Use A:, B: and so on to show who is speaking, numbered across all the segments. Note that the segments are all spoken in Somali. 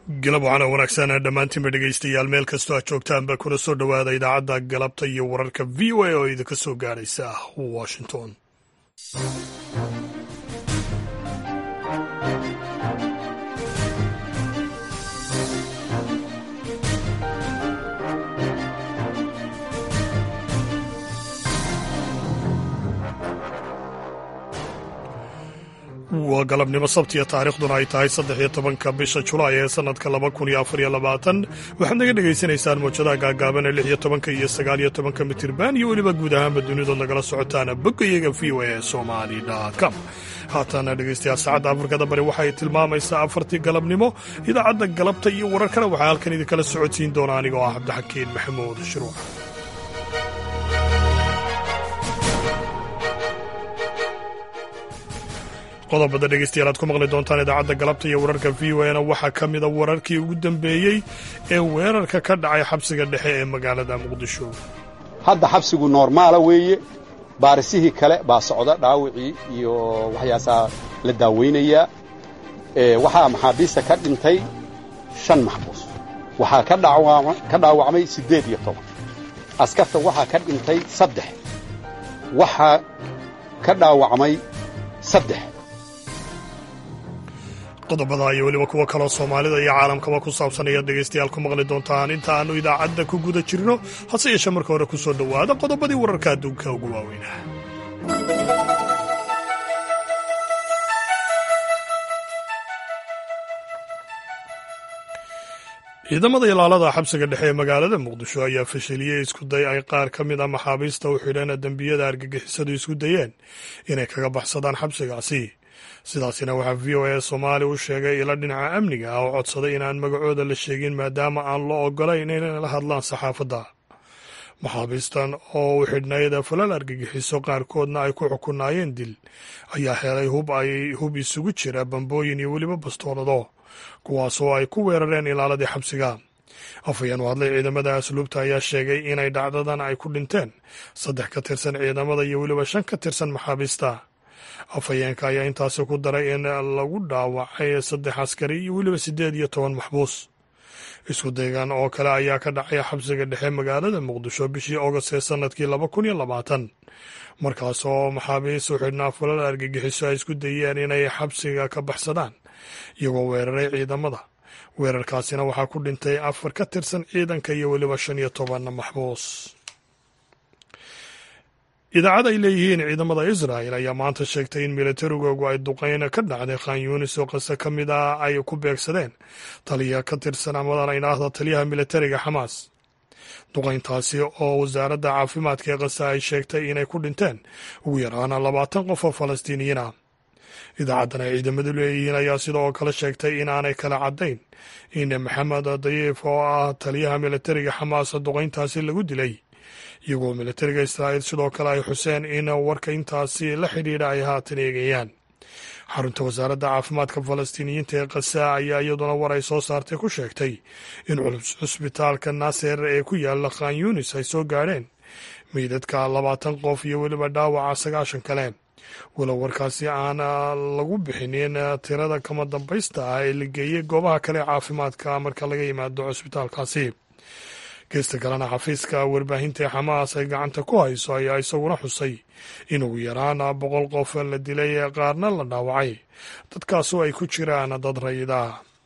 A: galab waxaana wanaagsan dhammaantiinba dhegaystayaal meel kastoo aad joogtaanba kuna soo dhowaada idaacadda galabta iyo wararka v o a oo idinka soo gaadhaysa washington waa galabnimo sabtiya taariikhduna ay tahay saddex iyo tobanka bisha julaay ee sannadka laba kun iyo afar iyo labaatan waxaad naga dhegaysanaysaan mawjadaha gaagaaban ee lix iyo tobanka iyo sagaal iyo tobanka mitirban iyo weliba guud ahaanba dunidood nagala socotaana boggayaga v o a somali com haatana dhegaystayaal saacadda afrikada bari waxay tilmaamaysaa afartii galabnimo idaacadda galabta iyo wararkana waxaa halkan idinkala socodsiin doona anigoo ah cabdixakiin maxamuud shuruuc qodobada dhegeystayaal aad ku maqli doontaan idaacadda galabta iyo wararka v o na waxaa ka mida wararkii ugu dambeeyey ee weerarka ka dhacay xabsiga dhexe ee magaalada muqdisho
B: hadda xabsigu noormaala weeye baarisihii kale baa socda dhaawicii iyo waxyaasaa la daaweynayaa waxaa maxaabiista ka dhintay shan maxbuus waxaa ka dhaawacmay siddeed iyo toban askarta waxaa ka dhintay saddex waxaa ka dhaawacmay saddex
A: qodobada iyo weliba kuwo kaloo soomaalida iyo caalamkaba ku saabsan ayaad dhegaystayaal ku maqli doontaan inta aannu idaacadda ku guda jirno hase yeeshee marka hore ku soo dhowaada qodobadii wararka adduunka ugu waaweynaa ciidamada ilaalada xabsiga dhexe ee magaalada muqdisho ayaa fashiliyey isku day ay qaar ka mid a maxaabiista u xidheen dembiyada argagixisadu isku dayeen inay kaga baxsadaan xabsigaasi sidaasina waxaa v o a soomaali u sheegay ilo dhinaca amniga ah oo codsaday inaan magacooda la sheegin maadaama aan loo ogolayn inay la hadlaan saxaafadda maxaabiistan oo u xidhnayd falal argagixiso qaarkoodna ay ku xukunaayeen dil ayaa helay hub ay hub isugu jira bambooyin iyo weliba bastoolado kuwaasoo ay ku weerareen ilaaladii xabsiga afhayeen u hadlay ciidamada asluubta ayaa sheegay inay dhacdadan ay ku dhinteen saddex ka tirsan ciidamada iyo weliba shan ka tirsan maxaabiista afhayeenka ayaa intaasi ku daray in lagu dhaawacay saddex askari iyo weliba siddeed iyo toban maxbuus isku daygan oo kale ayaa ka dhacay xabsiga dhexe magaalada muqdisho bishii ogost ee sannadkii laba kun iyo labaatan markaas oo maxaabiis u xidhnaa falal argagixiso ay isku dayeen inay xabsiga ka baxsadaan iyagoo weeraray ciidamada weerarkaasina waxaa ku dhintay afar ka tirsan ciidanka iyo weliba shan iyo toban maxbuus idaacad ay leeyihiin ciidamada israa'el ayaa maanta sheegtay in milatarigoogu ay duqeyn ka dhacday khan yuunis oo qase ka mid ah ay ku beegsadeen taliya ka tirsan amadan idhaahda taliyaha militariga xamaas duqayntaasi oo wasaaradda caafimaadka ee qase ay sheegtay inay ku dhinteen ugu yaraana labaatan qof oo falastiiniyiin ah idaacaddan ay ciidamadu leeyihiin ayaa sidoo kale sheegtay in aanay kala caddayn in maxamed dayiif oo ah taliyaha militariga xamaas duqayntaasi lagu dilay iyagoo militariga israa'iil sidoo kale ay xuseen in warka intaasi la xidhiidha ay haatan eegayaan xarunta wasaaradda caafimaadka falastiiniyiinta ee kasa ayaa iyaduna war ay soo saartay ku sheegtay in cusbitaalka naaser ee ku yaala khan yunis ay soo gaadheen meydadka labaatan qof iyo weliba dhaawaca sagaashan kale walow warkaasi aan lagu bixinin tirada kama dambaysta ah ee la geeyey goobaha kale caafimaadka marka laga yimaado cusbitaalkaasi geesta kalena xafiiska warbaahinta ee xamaas ay gacanta ku hayso ayaa isaguna xusay in ugu yaraan boqol qof la dilay qaarna la dhaawacay dadkaasoo ay ku jiraan dad rayida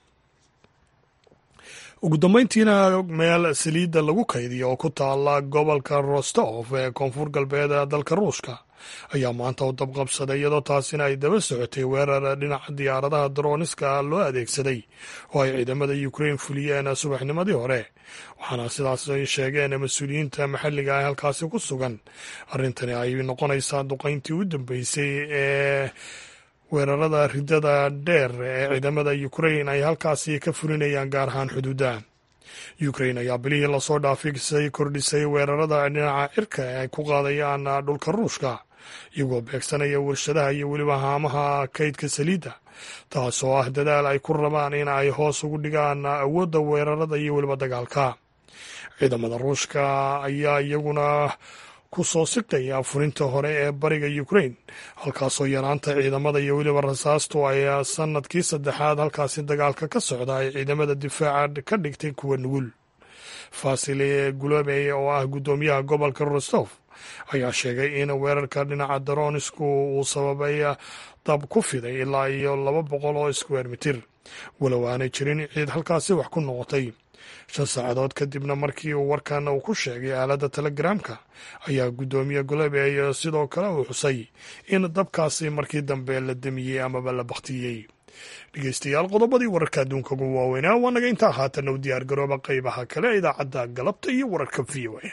A: ugu dambeyntiina meel saliidda lagu kaydiyo oo ku taala gobolka rostov ee koonfur galbeed dalka ruushka ayaa maanta u dabqabsaday iyadoo taasina ay daba socotay weerar dhinaca diyaaradaha darooniska loo adeegsaday oo ay ciidamada ukrein fuliyeen subaxnimadii hore waxaana sidaas ay sheegeen mas-uuliyiinta maxalliga ah halkaasi ku sugan arrintani ay noqonaysaa duqayntii u dambeysay ee weerarada ridada dheer ee ciidamada ukrein ay halkaasi ka fulinayaan gaar ahaan xuduudda ukrein ayaa bilihii lasoo dhaafisay kordhisay weerarada dhinaca cirka ee ay ku qaadayaan dhulka ruushka iyagoo beegsanaya warshadaha iyo weliba haamaha kaydka saliidda taasoo ah dadaal ay ku rabaan in ay hoos ugu dhigaan awoodda weerarada iyo weliba dagaalka ciidamada ruushka ayaa iyaguna ku soo siqaya furinta hore ee bariga ukrain halkaasoo yaraanta ciidamada iyo weliba rasaastu ay sanadkii saddexaad halkaasi dagaalka ka socda ay ciidamada difaaca ka dhigtay kuwa nugul fasile gulomey oo ah guddoomiyaha gobolka rostof ayaa sheegay in weerarka dhinaca daronisku uu sababay dab ku fiday ilaa iyo laba boqol oo square mitir walow aanay jirin ciid halkaasi wax ku noqotay shan saacadood kadibna markii uu warkan uu ku sheegay aaladda telegramka ayaa guddoomiye golobey sidoo kale uu xusay in dabkaasi markii dambe la demiyey amaba la bakhtiyey dhegeystayaal qodobadii wararka adduunka ugu waaweynaa waa naga intaa haatan u diyaar garooba qaybaha kale idaacadda galabta iyo wararka v o a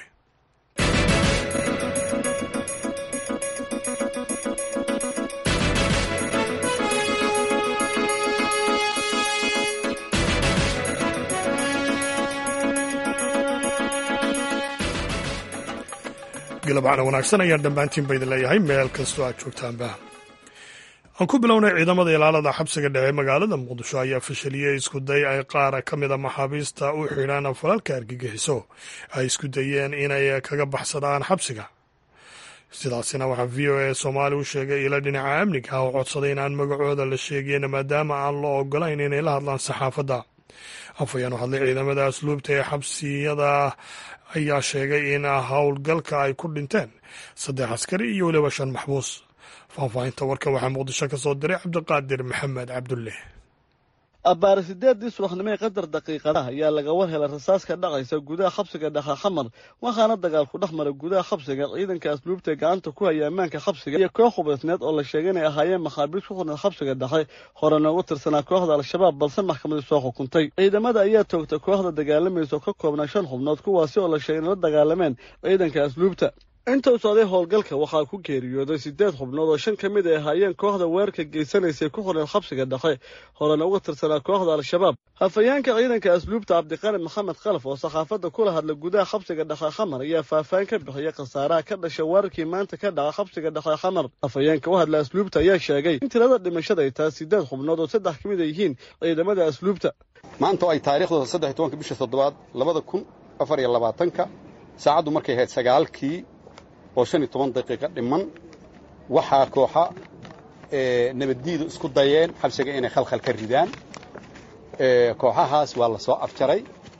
A: galabcana wanaagsan ayaan dhammaantiin ba idin leeyahay meel kastoo aad joogtaanba aan ku bilownay ciidamada ilaalada xabsiga dhexe magaalada muqdisho ayaa fashiliyey iskuday ay qaar ka mida maxaabiista u xidhaan falalka argagixiso ay isku dayeen inay kaga baxsadaan xabsiga sidaasina waxaa v o a soomaali u sheegay ilo dhinaca amniga ah oo codsaday in aan magacooda la sheegeyn maadaama aan loo ogolayn inay la hadlaan saxaafadda afhayeen u hadlay ciidamada asluubta ee xabsiyada ayaa sheegay in howlgalka ay ku dhinteen saddex askari iyo weliba shan maxbuus faahfaahinta warka waxaa muqdisho ka soo diray cabdiqaadir maxamed cabdulle
C: abbaare sideeddii subaxnimee qadar daqiiqadaha ayaa laga war helay rasaas ka dhacaysa gudaha xabsiga dhakha xamar waxaana dagaal ku dhex mara gudaha xabsiga ciidanka asluubta gacanta ku haya ammaanka xabsiga iyo koox hubaysneed oo la sheegay inay ahaayeen maxaabiis ku xurneed xabsiga dhexe hore noogu tirsanaa kooxda al-shabaab balse maxkamadii soo xukuntay ciidamada ayaa toogtay kooxda dagaalamaysa oo ka koobnaa shan xubnood kuwaasi oo la sheegay in la dagaalameen ciidanka asluubta intuu socday howlgalka waxaa ku geeriyooday siddeed xubnood oo shan ka mid ay ahaayeen kooxda weerarka geysanaysay ku xurneed xabsiga dhexe horena uga tirsanaa kooxda al-shabaab hafayeenka ciidanka asluubta cabdiqani maxamed khalaf oo saxaafadda kula hadla gudaha xabsiga dhexe xamar ayaa faahfaahin ka bixiyay khasaaraha ka dhashay weerarkii maanta ka dhaca xabsiga dhexe xamar hafayeenka u hadla asluubta ayaa sheegay in tirada dhimashada ay tahay siddeed xubnood oo saddex ka mid ay yihiin ciidamada asluubta
B: maanta oo ay taariikhdooda saddex iyo tobanka bisha toddobaad labada kun afar iyo labaatanka saacaddu markay ahayd sagaalkii oo shan iyo toban daqiiqo dhiman waxaa kooxa nabaddiidu isku dayeen xabsiga inay khalkhal ka ridaan kooxahaas waa la soo afjaray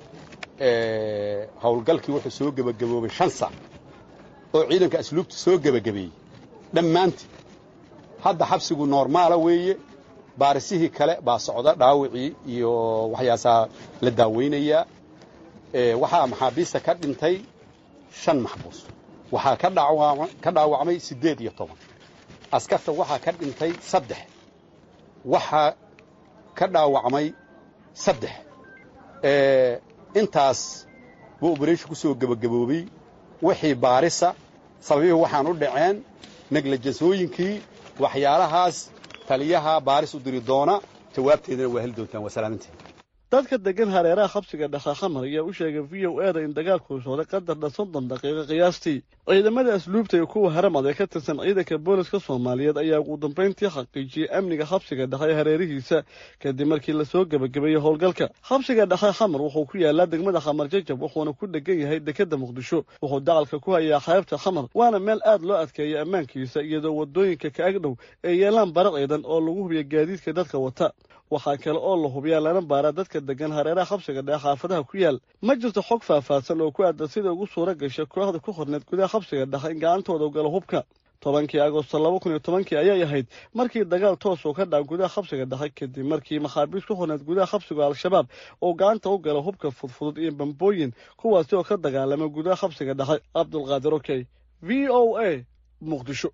B: howlgalkii wuxuu soo gebagaboobay shan sac oo ciidanka asluubta soo gebagabeeyey dhammaantii hadda xabsigu noormaala weeye baarisihii kale baa socda dhaawicii iyo waxyaasaa la daaweynayaa waxaa maxaabiista ka dhintay shan maxbuus waxaa ka dhaawacmay siddeed iyo toban askarta waxaa ka dhintay saddex waxaa ka dhaawacmay saddex intaas buu obereshin ku soo gebagaboobey wixii baarisa sababihii waxaan u dhaceen neglajasooyinkii waxyaalahaas taliyaha baaris u diri doona jawaabteedana waa heli doontaan waa salaamantiin
C: dadka degan hareeraha xabsiga dhakha xamar ayaa u sheegay v o eda in dagaalkuu socday qadar dhan soddon daqiiqo qiyaastii ciidamada asluubta iyo kuwa haramad ee ka tirsan ciidanka booliska soomaaliyeed ayaa ugu dambayntii xaqiijiyey amniga xabsiga dhexe ee hareerihiisa kadib markii lasoo gebagabeeyey howlgalka xabsiga dhexe xamar wuxuu ku yaalaa degmada xamar jajab wuxuuna ku dhegan yahay dekadda muqdisho wuxuu dacalka ku hayaa xeebta xamar waana meel aad loo adkeeya ammaankiisa iyadoo waddooyinka ka agdhow ay yeelaan bara ciidan oo lagu hubiya gaadiidka dadka wata waxaa kale oo la hubiyaa lana baaraa dadka degan hareeraha xabsiga dhexe xaafadaha ku yaal ma jirto xog faahfaahsan oo ku aadan sida ugu suura gashay kooxda ku xorneed gudaha xabsiga dhexe in gacantooda u galo hubka tobankii agosto laba kun iyo tobankii ayay ahayd markii dagaal toos uu ka dhaca gudaha xabsiga dhexe kadib markii maxaabiis ku xorneed gudaha xabsiga al-shabaab oo gacanta u gala hubka fudfudud iyo bambooyin kuwaasi oo ka dagaalama gudaha xabsiga dhexe cabdulqaadir okey v o a muqdisho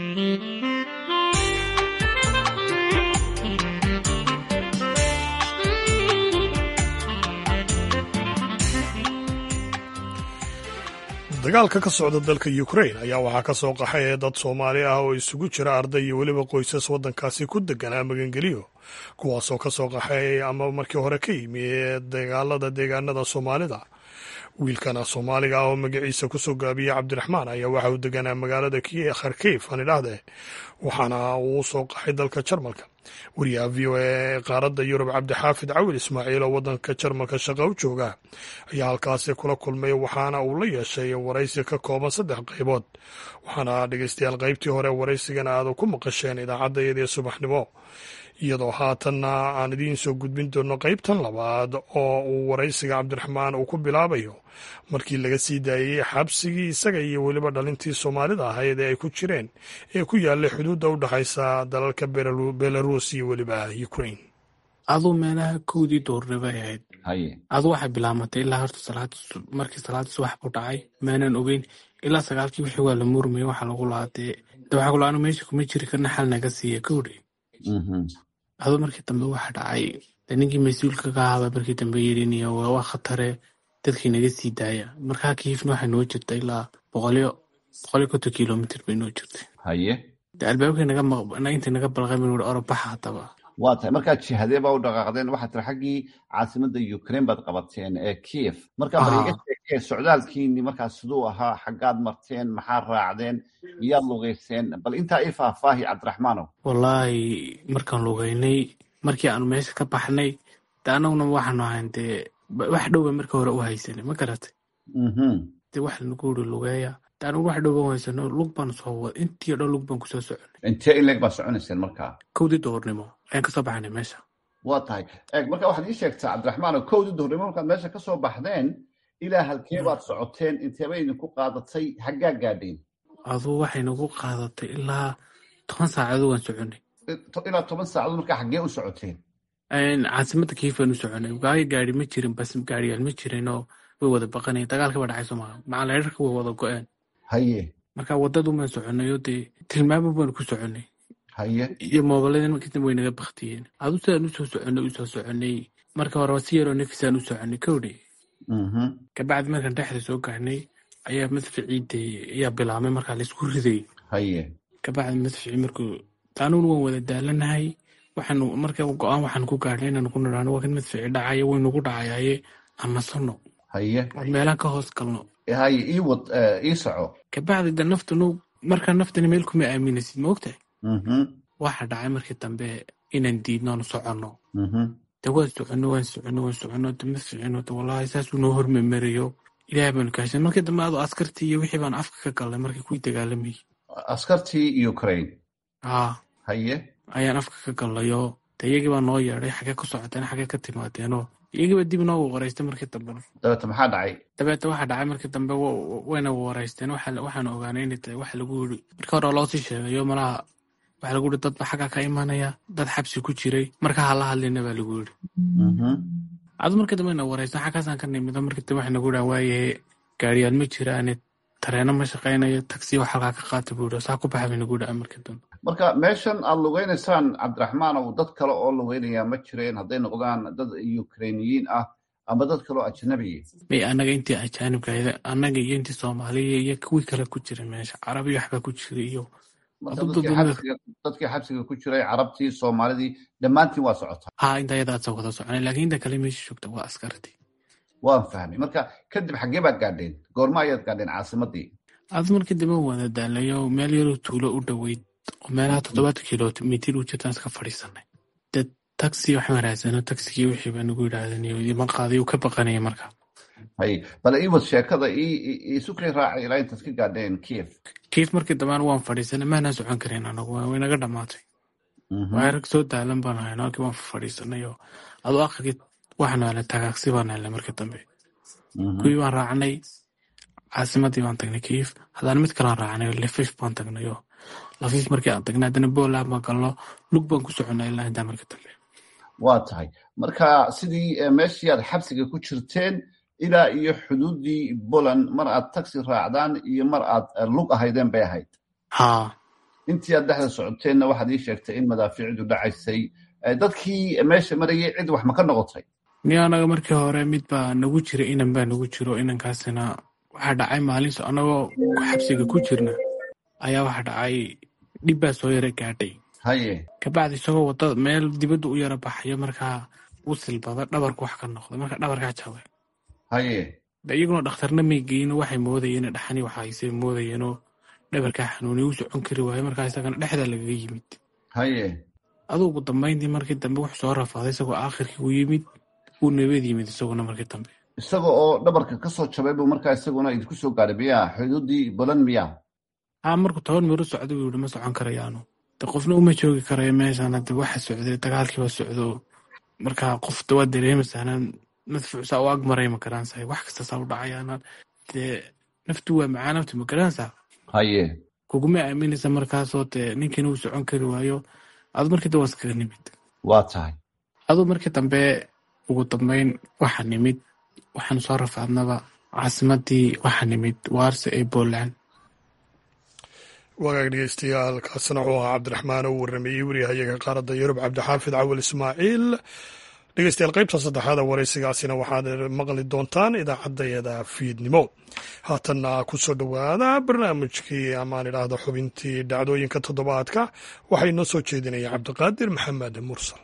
A: dagaalka ka socda dalka ukrain ayaa waxaa ka soo qaxay dad soomaali ah oo isugu jira arday iyo weliba qoysas waddankaasi ku deganaa magangeliyo kuwaasoo ka soo qaxay ama markii hore ka yimi dagaalada deegaanada soomaalida wiilkana soomaaliga ah oo magaciisa kusoo gaabiyey cabdiraxmaan ayaa waxa uu deganaa magaalada kharkiif aan idhaahdee waxaana uu u soo qaxay dalka jarmalka wariyaha v o a ee qaaradda yurub cabdixaafid cawil ismaaciil oo waddanka jarmalka shaqa u jooga ayaa halkaasi kula kulmay waxaana uu la yeeshay waraysi ka kooban saddex qaybood waxaana dhegeystayaal qaybtii hore waraysigan aad ku maqasheen idaacaddayadii subaxnimo iyadoo haatanna aan idiin soo gudbin doono qaybtan labaad oo uu waraysiga cabdiraxmaan uu ku bilaabayo markii laga sii daayey xabsigii isaga iyo weliba dhalintii soomaalida ahayd ee ay ku jireen ee ku yaallay xuduudda u dhexaysa dalalka belarus iyo weliba ukraine
D: aduu meelaha kowdii doorre bay ahayd
E: haye
D: adu waxay bilaamatay ilaa horta salaad markii salaadii subax buu dhacay maanan ogeyn ilaa sagaalkii wixii waa la murmayay waxaa lagu laadee de waxaa kula anu meesha kuma jiri karna xal naga siiya kowdhi aduu markii dambe waxa dhacay de ninkii mas-uulka ka ahaaba markii dambe yidhiniyo waa khatare dadkii naga sii daaya markaa kiifna waxay noo jirta ilaa boqolyo boqolyo konton kilomitr bay noo jirtay
E: haye
D: de albaabkii naga inta naga balqay bin uri orobaxa haddaba
E: waa tahay markaad jihadee baa u dhaqaaqdeen waxaad tiri xaggii caasimada ukraine baad qabateen ee kiev markaa bal iga sheekee socdaalkiini markaas siduu ahaa xaggaad marteen maxaa raacdeen miyaad lugeyseen bal intaa ii faahfaahi cabdiraxmaanow
D: wallaahi markaan lugeynay markii aanu meesha ka baxnay de annaguna waxaanu ahayn dee wax dhowba marka hore u haysanay ma garatay de wax lanagu uri lugeeya de anugu wax dhowban haysano lug baan soo wada intii o dhan lug baan kusoo soconay
E: intee in leeg baad soconayseen markaa
D: kowdii doornimo ayaan kasoo baxnay meesha
E: waa tahay eeg marka waxaad ii sheegtaa cabdiraxmaanow kowdii doornimo markaad meesha kasoo baxdeen ilaa halkee baad socoteen inteeba idinku qaadatay haggaa gaadheen
D: aduu waxay nagu qaadatay ilaa toban saacadood waan soconay
E: ilaa toban saacadood markaa xaggee u socoteen
D: caasimada kiif baan u soconay waayo gaari ma jirin bas gaariyaal ma jirinoo way wada baqanayen dagaalka ba dhacay somaa macaleerarka way wada go-een
E: haye
D: marka wadadu baan soconay oo dee tilmaamo baan ku soconay
E: haye
D: iyo moobiladan markiisna way naga baktiyeen adu sidaan usoo soconay usoo soconay marka hore si yaroo nafisaan u soconay kowdhe kabacdi markaan dhexda soo gaarnay ayaa madficii dee ayaa bilaabmay markaa laisku riday
E: haye
D: kabacdi madficii markuu taanuna waan wada daalanahay waxaanu marka go-aan waxaan ku gaarnay inaan ku nidhaano waa kan madfici dhacayo waynugu dhacayaye amasano
E: haye
D: oo meelaan ka hoos galno
E: haye ii wad ii soco
D: kabacdi de naftanu markaa naftani meel kuma aaminaysid ma ogtahay waxa dhacay markii dambe inaan diidno aanu soconno de waan soconno waan soconno waan soconno de madficino de wallahi saasuu noo hormamarayo ilaah baanu kaashan markii dambe adoo askartii iyo wixii baan afka ka galnay markii kuwii dagaalamayay
E: askartii ukraine
D: haa
E: haye
D: ayaan afka ka gallayoo de iyagii baa noo yeedhay xagee ku socoteen xagee ka timaadeenoo iyagiiba dib noogu waraystay markii dambe
E: dabeete maxaa dhacay
D: dabeete waxa dhacay markii dambe wayna waraysteen waxaan ogaanay inay tahay waxa lagu yiri marka hore loosii sheegayo malaha waxa lagu yiri dadba xaggaa ka imanaya dad xabsi ku jiray marka hala hadlina baa lagu yiri adu markii dambe na waraysteen xaggaasaan ka nimido markii dambe waxay nagu dhahan waayahe gaariyaal ma jiraane tareeno ma shaqaynayo tagsi wax halkaa ka qaata buu yiri saa ku baxa bay nagu dhahan markii dambe
E: marka meeshan aad lugeynaysaan cabdiraxmaanow dad kale oo lugeynaya ma jireen hadday noqdaan dad ukrainiyiin ah ama dad kale oo ajnabiya
D: may annaga intii ajaanibkayda annaga iyo intii soomaaliya iyo kuwii kale ku jira meesha carabiyo waxbaa ku jira iyo
E: dadkii xabsiga ku jiray carabtii soomaalidii dhammaantiin waa socotaa
D: ha inta ayadaasa wada soconay laakiin inta kale meesha joogta waa askartii
E: waan fahmay marka kadib xaggee baad gaadheen goorma ayaad gaadheen caasimadii
D: adu markii dambe wada daalayo meel yaroo tuulo u dhoweyd oo meelaha toddobaatan kilomitir u jirtaan iska fadhiisanay dee taxi waxaan raadsano taxigii wixii baa nagu yidhaahdeen ima qaaday uu ka baqanaya marka
E: hay bal ii wad sheekada isukay raacay ilaa intaad ka gaadheen kiev
D: kiev markii dambaan waan fadhiisanay maanaan socon karin anagu way naga dhamaatay waa rag soo daalan baan ahay halkii waan fadhiisanay oo aduu akhirkii waxaanu helay tagaagsi baan helnay markii dambe kuwii baan raacnay caasimadii baan tagnay kiev haddana mid kalaan raacnay lefif baan tagnay oo lafiif markii aan tagnay haddana boland baan galno lug baan ku soconay ilaa intaa markii dambe
E: waa tahay marka sidii meeshii aad xabsiga ku jirteen ilaa iyo xuduuddii poland mar aad taxi raacdaan iyo mar aad lug ahaydeen bay ahayd
D: haa
E: intii aad dhexda socoteenna waxaad ii sheegtay in madaafiicdu dhacaysay dadkii meesha marayay cid wax ma ka noqotay
D: ni anaga markii hore mid baa nagu jira inan baa nagu jiro inankaasina waxaa dhacay maalinso anagoo xabsiga ku jirna ayaa waxa dhacay dhib baa soo yara gaadhay
E: haye
D: kabacdi isagoo wadada meel dibadda u yara baxayo markaa u silbada dhabarku wax ka noqda marka dhabarkaa jabay
E: haye
D: de iyaguna dhakhtarna may geyno waxay moodayeen dhaxani waxa hayse moodayeenoo dhabarkaa xanuuniya u socon kari waaye markaa isagana dhexdaa lagaga yimid
E: haye
D: adugu dambayntii markii dambe wuxuu soo rafaaday isagoo aakhirkii u yimid uu nabad yimid isaguna markii dambe
E: isaga oo dhabarka ka soo jabay buu markaa isaguna idinku soo gaadhay miyaa xuduuddii balan miyaa
D: haa markuu toban miru socda buu yihi ma socon karayaanu de qofna uma joogi karayo meeshaan hadde waxa socday dagaalkiiba socdo markaa qofta waa dareemaysaana madfuucsaa u ag maray ma garanaysaa wax kasta saa u dhacayaana dee naftu waa macaa naftu ma garanaysaa
E: haye
D: kuguma aaminaysa markaasoo dee ninkiina uu socon kari waayo adu markii dambe waa iskaga nimid
E: waa tahay
D: aduu markii dambe ugu dambeyn waxaa nimid waxaanu soo rafaadnaba caasimadii waxaa nimid waarse ee Poland
A: wagaag dhegeystayaal kaasina wuxuu ahaa cabdiraxmaan oo warrameeyey wariyahayaga qaaradda yurub cabdixaafid cawal ismaaciil dhegeystayaal qaybta saddexaada waraysigaasina waxaad maqli doontaan idaacaddayada fiidnimo haatanna ku soo dhowaada barnaamijkii amaan idhaahda xubintii dhacdooyinka toddobaadka waxay noo soo jeedinaya cabdiqaadir maxamed mursal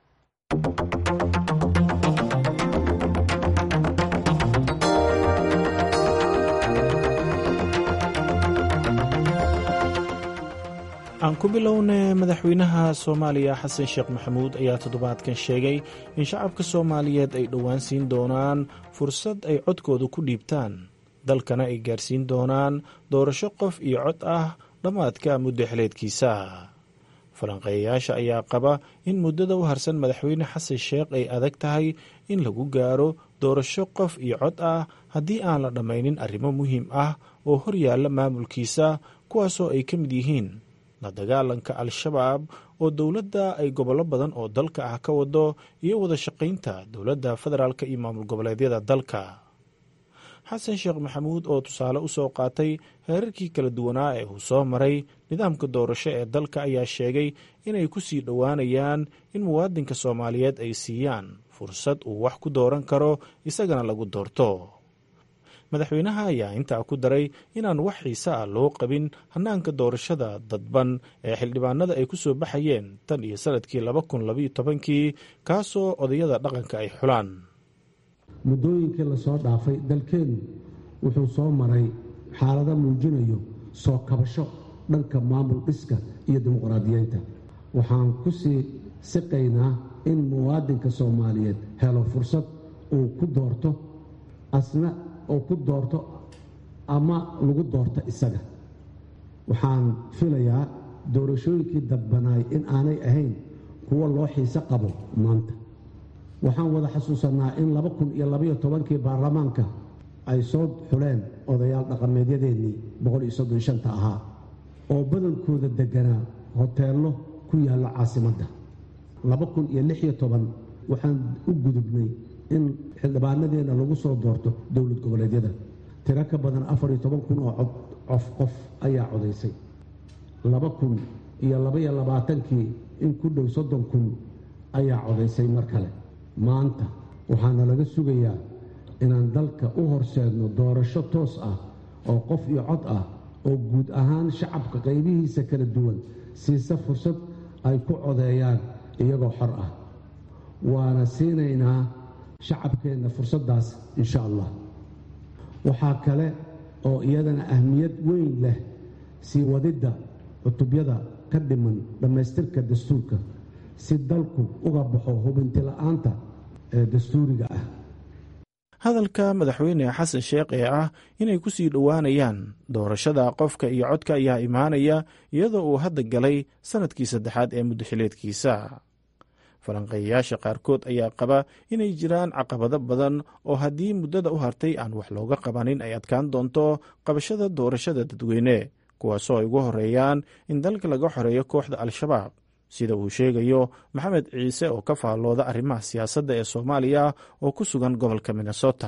F: aan ku bilowna madaxweynaha soomaaliya xasan sheekh maxamuud ayaa toddobaadkan sheegay in shacabka soomaaliyeed ay dhowaan siin doonaan fursad ay codkooda ku dhiibtaan dalkana ay gaarsiin doonaan doorasho qof iyo cod ah dhammaadka muddo xeleedkiisa falanqeeyayaasha ayaa qaba in muddada u harsan madaxweyne xasan sheekh ay adag tahay in lagu gaaro doorasho qof iyo cod ah haddii aan la dhammaynin arrimo muhiim ah oo hor yaalla maamulkiisa kuwaasoo ay ka mid yihiin la dagaalanka al-shabaab oo dowladda ay gobollo badan oo dalka ah ka wado iyo wada shaqaynta dowladda federaalk iyo maamul goboleedyada dalka xasan sheekh maxamuud oo tusaale u soo qaatay heerarkii kala duwanaa ee uu soo maray nidaamka doorasho ee dalka ayaa sheegay inay ku sii dhowaanayaan in muwaadinka soomaaliyeed ay siiyaan fursad uu wax ku dooran karo isagana lagu doorto madaxweynaha ayaa intaa ku daray inaan wax xiise ah loo qabin hannaanka doorashada dadban ee xildhibaanada ay ku soo baxayeen tan iyo sanadkii laba kun labaiyo tobankii kaasoo odayada dhaqanka ay xulaan
G: muddooyinkii lasoo dhaafay dalkeennu wuxuu soo maray xaalado muujinayo soo kabasho dhanka maamul dhiska iyo dimuqraadiyeynta waxaan ku sii siqaynaa in muwaadinka soomaaliyeed helo fursad uu ku doorto asna oo ku doorto ama lagu doorto isaga waxaan filayaa doorashooyinkii dadbanaay in aanay ahayn kuwo loo xiise qabo maanta waxaan wada xasuusannaa in laba kun iyo labaiyo tobankii baarlamaanka ay soo xuleen odayaal dhaqameedyadeennii boqol iyo soddon shanta ahaa oo badankooda degganaa hoteello ku yaalla caasimadda laba kun iyo lix iyo toban waxaan u gudubnay in xildhibaanadeenna lagu soo doorto dowlad goboleedyada tiro ka badan afar iyo toban kun oo cod cof qof ayaa codaysay laba kun iyo labaiyo labaatankii in ku dhow soddon kun ayaa codaysay mar kale maanta waxaana laga sugayaa inaan dalka u horseedno doorasho toos ah oo qof iyo cod ah oo guud ahaan shacabka qaybihiisa kala duwan siisa fursad ay ku codeeyaan iyagoo xor ah waana siinaynaa shacabkeenna fursaddaas insha allah waxaa kale oo iyadana ahmiyad weyn leh sii wadidda cutubyada ka dhiman dhammaystirka dastuurka si dalku uga baxo hubintila'aanta ee dastuuriga ah
F: hadalka madaxweyne xasan sheekh ee ah inay ku sii dhowaanayaan doorashada qofka iyo codka ayaa imaanaya iyadoo uu hadda galay sannadkii saddexaad ee muddaxileedkiisa falanqeeyayaasha qaarkood ayaa qaba inay jiraan caqabado badan oo haddii muddada u hartay aan wax looga qabanin ay adkaan doonto qabashada doorashada dadweyne kuwaasoo ay ugu horeeyaan in dalka laga xoreeyo kooxda al-shabaab sida uu sheegayo maxamed ciise oo ka faallooda arrimaha siyaasadda ee soomaaliya oo ku sugan gobolka minnesota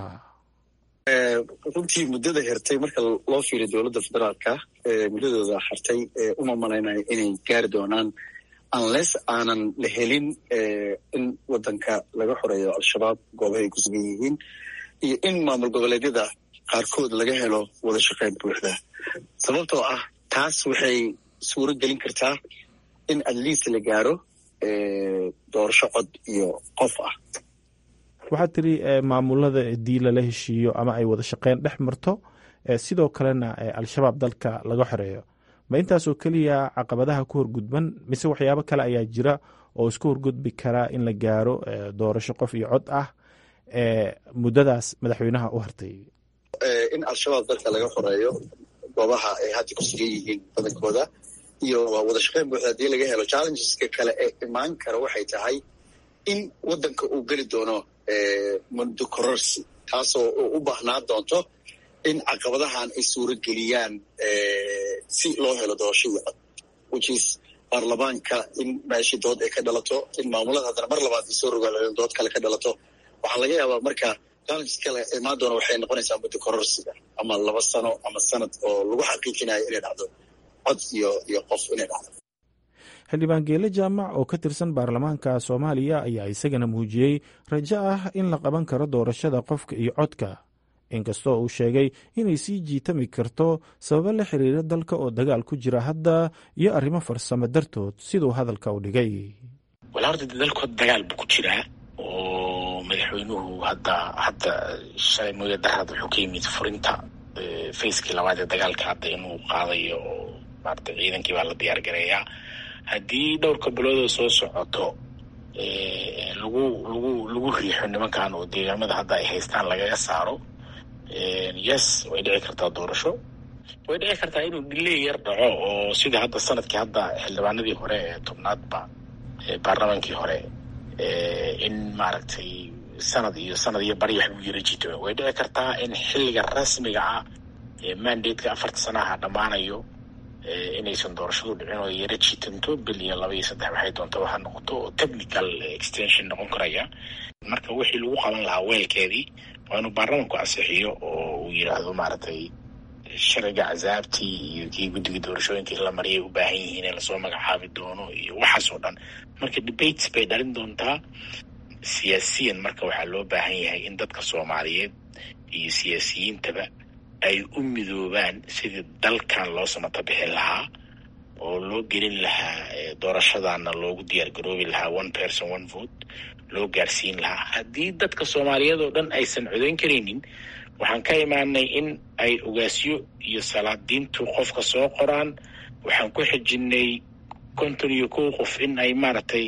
H: runtii muddada hirtay marka loo fiiriyo dowladda federaalka muddadooda hartay uma malaynayo inay gaari doonaan unless aanan la helin in wadanka laga xoreeyo al-shabaab goobahay ku sugan yihiin iyo in maamul goboleedyada qaarkood laga helo wada shaqeyn buuxda sababtoo ah taas waxay suuro gelin kartaa in at least la gaaro doorasho cod iyo qof ah
F: waxaad tiri maamulada haddii lala heshiiyo ama ay wada shaqeyn dhex marto sidoo kalena al-shabaab dalka laga xoreeyo ma intaasoo keliya caqabadaha ku horgudban mise waxyaabo kale ayaa jira oo isku horgudbi karaa in la gaaro doorasho qof iyo cod ah muddadaas madaxweynaha u hartay
H: in al-shabaab dalka laga xoreeyo goobaha ay hadda ku sugan yihiin badankooda iyo wada shaqeyn buuxda haddii laga helo challengeska kale ee imaan kara waxay tahay in waddanka uu geli doono mundo kororsi taasoo u baahnaa doonto in caqabadahan ay suuro geliyaan si loo helo doorasho iyo cod whichis baarlamaanka in meeshii dood ay ka dhalato in maamulada haddana mar labaad ay soo rogaalaen dood kale ka dhalato waxaa laga yaabaa marka challenges kale imaan doona waxay noqonaysaa muddo kororsiga ama laba sano ama sanad oo lagu xaqiijinayo inay dhacdo cod iyo iyo qof inay dhacdo
F: xildhibaan geele jaamac oo ka tirsan baarlamaanka soomaaliya ayaa isagana muujiyey rajo ah in la qaban karo doorashada qofka iyo codka inkastoo uu sheegay inay sii jiitami karto sababo la xiriira dalka oo dagaal ku jira hadda iyo arrimo farsamo dartood siduu hadalka u dhigay
I: wala horta dalkood dagaal buu ku jiraa oo madaxweynuhu hadda hadda shalay mooya darad wuxuu ka yimid furinta facekii labaad ee dagaalka hadda inuu qaadayo oo maarata ciidankii baa la diyaar gareeyaa haddii dhowrka biloodoo soo socoto lagu lagu lagu riixo nimankan oo deegaamada hadda ay haystaan lagaga saaro yes way dhici kartaa doorasho way dhici kartaa inuu dhiley yar dhaco oo sida hadda sanadkii hadda xildhibaanadii hore ee tobnaadba baarlamaankii hore in maaragtay sanad iyo sanad iyo bari wax lagu yara jito way dhici kartaa in xilliga rasmiga ah ee mandateka afarta sanaha dhammaanayo inaysan doorashadu dhicin oo yara jitanto bil iyo laba iyo saddex waxay doonta waxa noqoto oo technical extension noqon karaya marka wixii lagu qaban lahaa weelkeedii waa inuu baarlamanku ansixiyo oo uu yidhaahdo maaragtay sharciga casaabtii iyo kii guddiga doorashooyinkii la mariyay u baahan yihiin ee lasoo magacaabi doono iyo waxaas oo dhan marka debates bay dhalin doontaa siyaasiyan marka waxaa loo baahan yahay in dadka soomaaliyeed iyo siyaasiyiintaba ay u midoobaan sidii dalkan loo samata bixin lahaa oo loo gelin lahaa doorashadana loogu diyaar garoobi lahaa one person one vote loo gaarsiin lahaa haddii dadka soomaaliyeed oo dhan aysan codayn karaynin waxaan ka imaanay in ay ogaasyo iyo salaadiintu qofka soo qoraan waxaan ku xijinay konton iyo kow qof in ay maaragtay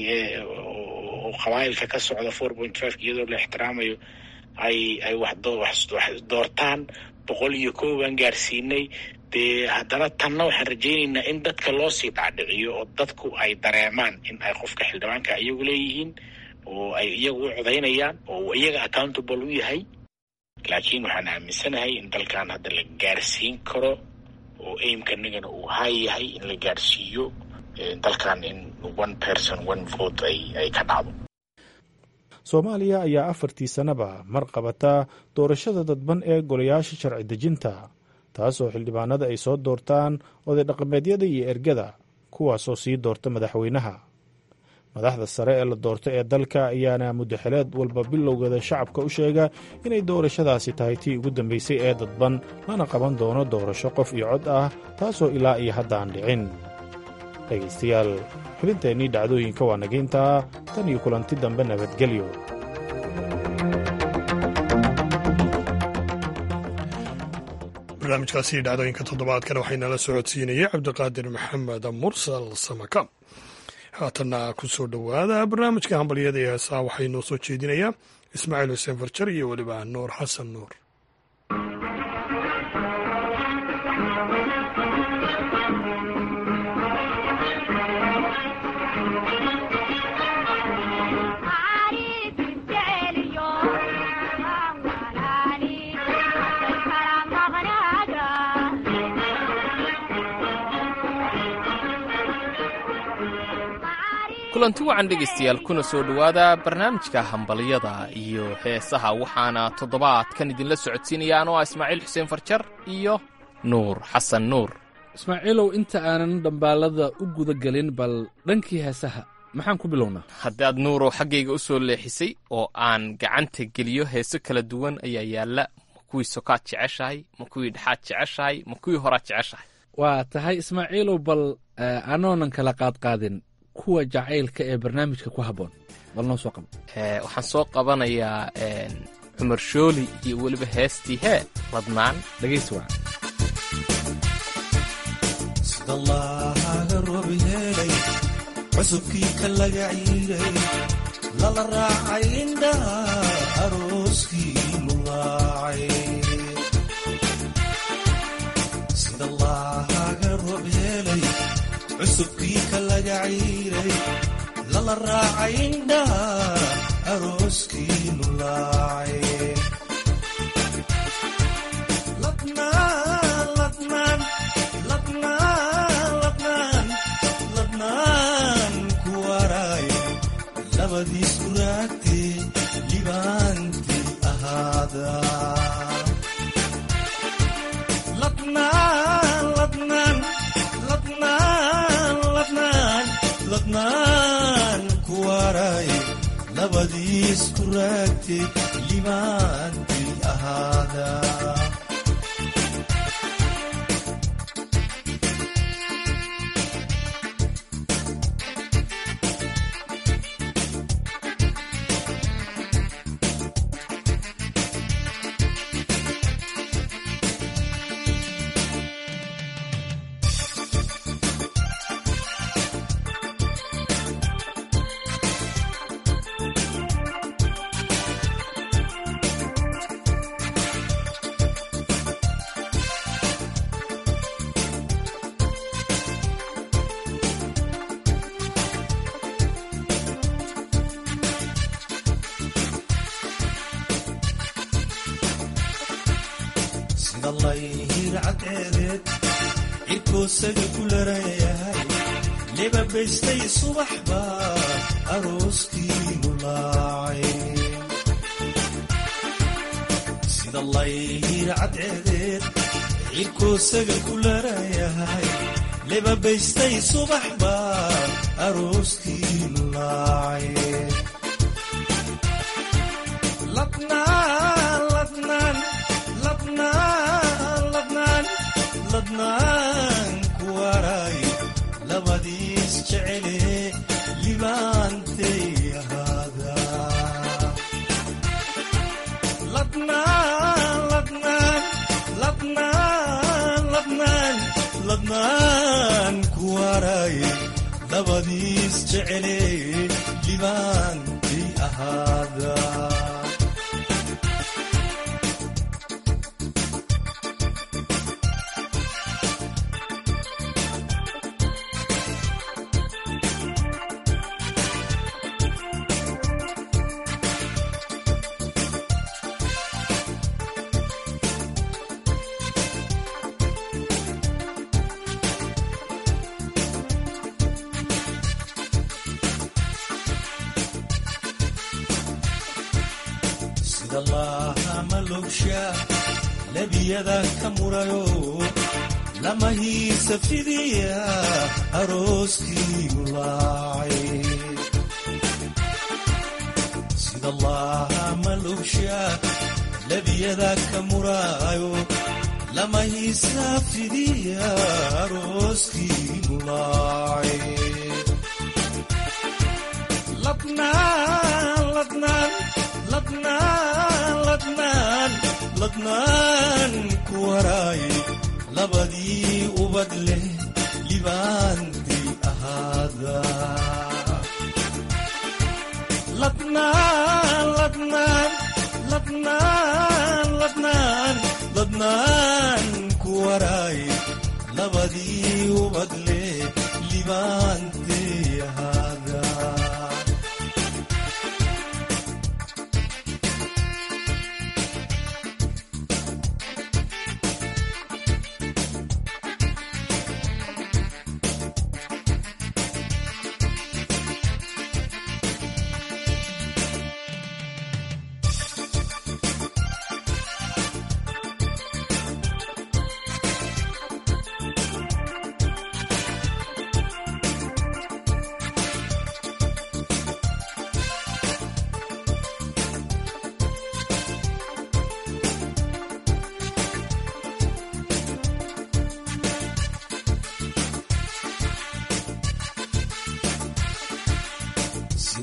I: qabaa'ilka ka socda four point five iyadoo la ixtiraamayo ay ay wax doortaan boqol iyo kow baan gaarsiinay dee haddana tanna waxaan rajaynaynaa in dadka loo sii dhacdhiciyo oo dadku ay dareemaan in ay qofka xildhibaanka iyagu leeyihiin oo ay iyagu u codaynayaan oo iyaga accountable u yahay laakiin waxaan aaminsanahay in dalkan hadda la gaarsiin karo oo aimkanagana uu hay yahay in la gaarsiiyo dalkan in one person one vote ay ay ka dhacdo
F: soomaaliya ayaa afartii sannaba mar qabata doorashada dadban ee golayaasha sharci dejinta taasoo xildhibaanada ay soo doortaan oday dhaqameedyada iyo ergada kuwaasoo sii doorta madaxweynaha madaxda sare ee la doorto ee dalka ayaana muddaxileed walba bilowgeeda shacabka u sheega inay doorashadaasi tahay tii ugu dambaysay ee dadban lana qaban doono doorasho qof iyo cod ah taasoo ilaa iyo haddaan dhicin dhegaystayaal xubinteennii dhacdooyinka waa nagayntaa tan iyo kulanti dambe nabadgelyo
A: barnaamijkaasi dhacdooyinka toddobaadkan waxaynala socodsiinayay cabdiqaadir maxamed mursal samaka haatanna ku soo dhowaada barnaamijka hambalyada ee heesaa waxay noo soo jeedinayaa ismaaciil xuseen farjar iyo weliba nuur xasan nuur
J: kulanti wacan dhegaystayaal kuna soo dhowaada barnaamijka hambalyada iyo heesaha waxaana toddobaadkan idinla socodsiinaya anoo ah ismaaciil xuseen farjar iyo nuur xasan nuur
K: ismaaciilow inta aanan dhambaalada u guda gelin bal dhankii heesaha maxaan ku bilownaa
J: haddaad nuurow xaggayga u soo leexisay oo aan gacanta geliyo heeso kala duwan ayaa yaalla ma kuwii sokaad jeceshahay ma kuwii dhexaad jeceshahay ma kuwii horaad jeceshahay
K: waa tahay ismaaciilow bal anoonan kala qaadqaadin kuwa jacaylka ee barnaamijka ku habboon bal noo soo qabo
J: waxaan soo qabanayaa cumar shooli iyo weliba heestii hee ladnaan
K: dhegaysi waca
L: sidallaaga roob helay cusubkii ka laga ciiray lala raacay indhaha arooskii lulaacay sidallaaga roob helay cusubkii ka laga ciiray lala raacay indhaha arooskii lulaacay ladnaan ladnaan ladnaan ladnaan ladnaan ku waraay labadiis ku raagtee libaantii ahaada ladnaan ladnaan ladnaan ladnaan ladnaan ku waraay labadiis ku raagtee libaantii ahaada sidallayhircadceedeed cirkoosaga ku larayahay lebabaystay subax baa arooskii lulaacay sidallayhircadceedeed cirkoosaga ku larayahay lebabaystay subax baa arooskii lulaacay ladnaan ladnaan ladnaan ladnaan ladnaan ku waraay labadiis jecele libaantay ahaada ladnaan ladnaan ladnaan ladnaan ladnaan ku waraay labadiis jecele libaantay ahaada labiyada ka murayo lama hiisa fidiya arooskii lulaacay sidallaaha malubsha labiyada ka muraayo lama hiisa fidiya arooskii lulaacay ladnaan ladnaan ladnaan ladnaan ladnaan ku waraay labadii ubad leh libaantii ahaada ladnaan ladnaan ladnaan ladnaan ladnaan ku waraay labadii ubad leh libaantii ahaada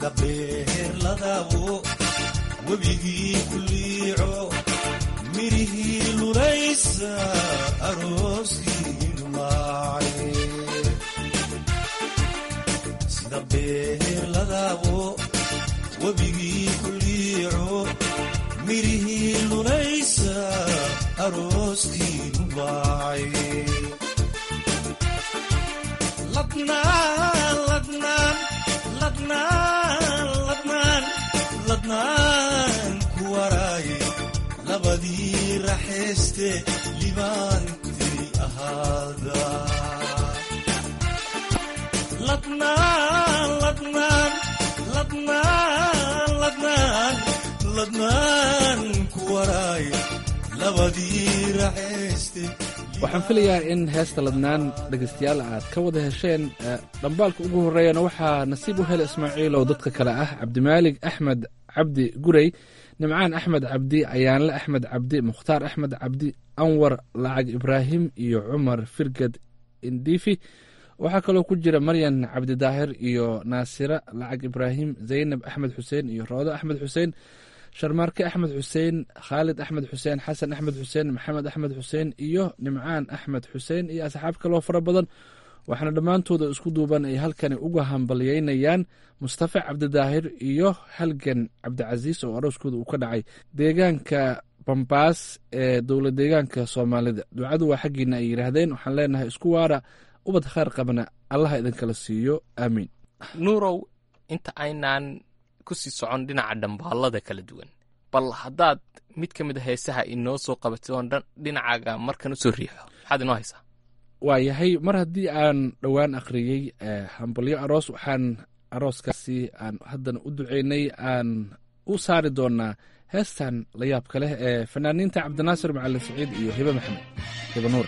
L: sida beerladabo webigii ku liico mirihii lulaysa arooskii nulaacay sida beerladabo webigii ku liico mirihii lulaysa arooskii nulaacay ladnaan ladnaan ladnaan ladnaan ladnaan ku waraaye labadii raxayste libaantay ahaada ladnaan ladnaan ladnaan ladnaan ladnaan ku waraaye labadii raxayste
K: waxaan filayaa in heesta ladnaan dhegaystayaal aad ka wada hesheen dhambaalka ugu horreeyana waxaa nasiib u hela ismaaciil oo dadka kale ah cabdimaalig axmed cabdi gurey nimcaan axmed cabdi ayaanle axmed cabdi mukhtaar axmed cabdi anwar lacag ibraahim iyo cumar firgad indifi waxaa kaloo ku jira maryan cabdidaahir iyo naasira lacag ibraahim zaynab axmed xuseen iyo roodo axmed xuseen sharmaarke axmed xuseen khaalid axmed xuseen xasan axmed xuseen maxamed axmed xuseen iyo nimcaan axmed xuseen iyo asxaab kaloo fara badan waxaana dhammaantooda isku duuban ay halkani uga hambalyeynayaan mustafa cabdidaahir iyo halgan cabdicasiis oo arooskooda uu ka dhacay deegaanka bambaas ee dowla deegaanka soomaalida ducadu waa xaggiina ay yidhaahdeen waxaan leenahay isku waara ubad khaar qabna allaha idinkala siiyo aamiin
J: nuurow inta aynaan ku sii socon dhinaca dhambaalada kala duwan bal haddaad mid ka mid a heesaha inoo soo qabatay oon dhinacaaga markan u soo riixo maxaad inoo haysaa
K: waa yahay mar haddii aan dhowaan akhriyey hambalyo aroos waxaan arooskaasi aan haddana u duceynay aan u saari doonaa heestan la yaabka leh ee fanaaniinta cabdinaasir macalin saciid iyo hibe maxamed hibe nuur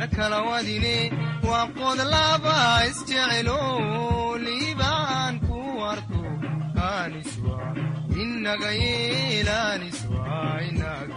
M: nakala wadine waa qod laba isjecelo liibaan ku warto aniswa inaga yeelaniswa inaga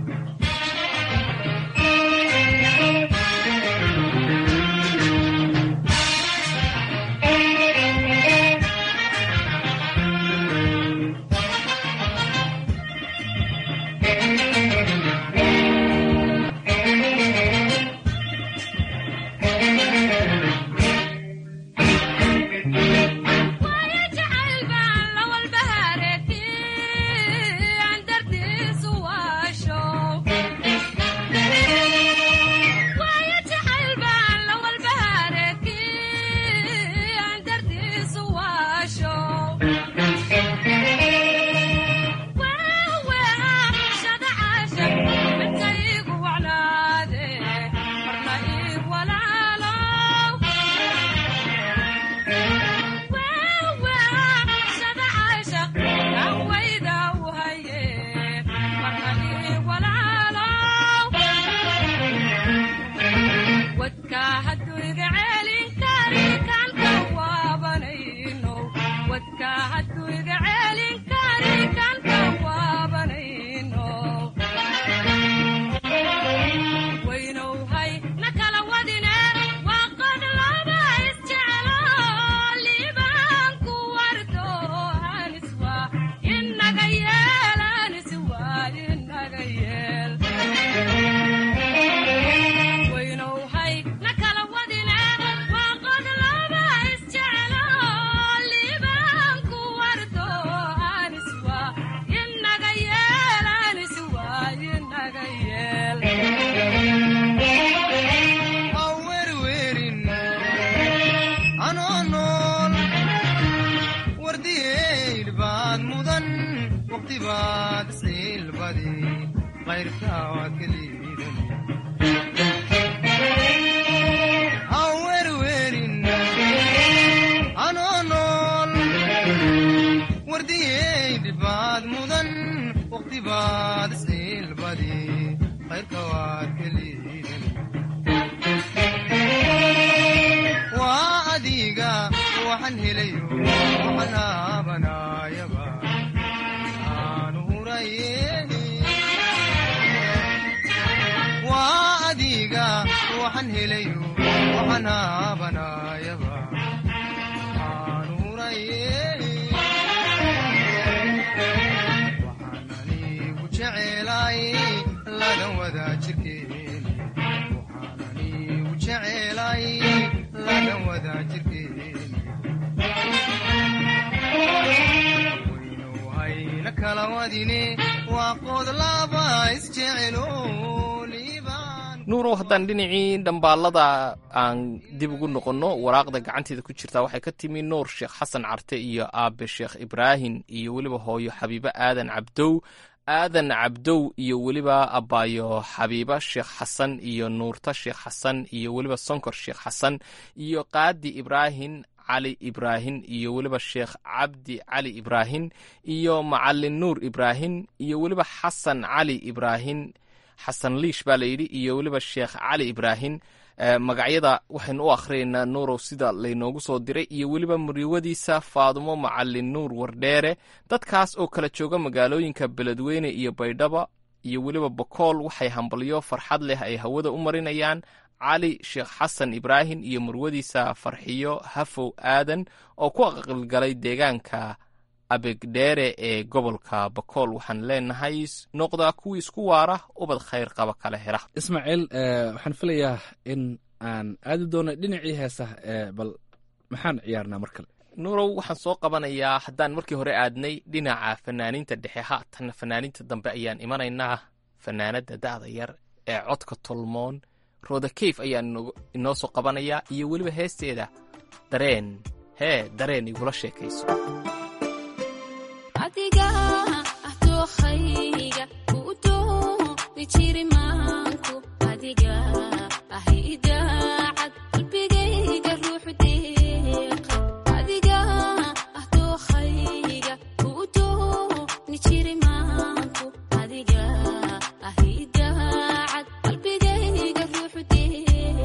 J: nuurow haddaan dhinacii dhambaalada aan dib ugu noqonno waraaqda gacanteeda ku jirtaa waxay ka timi nuur sheekh xasan carte iyo aabe sheekh ibraahin iyo weliba hooyo xabiibo aadan cabdow aadan cabdow iyo weliba abaayo xabiiba sheekh xasan iyo nuurta sheekh xasan iyo weliba sonkor sheekh xasan iyo qaadi ibraahin cali ibraahin iyo weliba sheekh cabdi cali ibraahin iyo macalin nuur ibraahin iyo weliba xasan cali ibraahin xasan liish baa layidhi iyo weliba sheekh cali ibraahin magacyada waxaynu u akhriyaynaa nuurow sida laynoogu soo diray iyo weliba muriwadiisa faadumo macalin nuur wardheere dadkaas oo kala jooga magaalooyinka beledweyne iyo baydhaba iyo weliba bokool waxay hambalyo farxad leh ay hawada u marinayaan cali sheekh xasan ibraahin iyo murwadiisa farxiyo hafow aadan oo ku aqalgalay deegaanka abegdheere ee gobolka bakool waxaan leenahay noqdaa kuwii isku waara ubad khayr qaba kala hela
K: ismaaciil waxaan filayaa in aan aadi doono dhinacii heesaha bal maxaan ciyaarnaa mar kale
J: nuurow waxaan soo qabanayaa haddaan markii hore aadnay dhinaca fanaaniinta dhexe haatan fanaaniinta dambe ayaan imanaynaa fanaanada da'da yar ee codka tolmoon roda kayf ayaan inoo soo qabanayaa iyo weliba heesteeda dareen hee dareen igula sheekayso
N: Adiga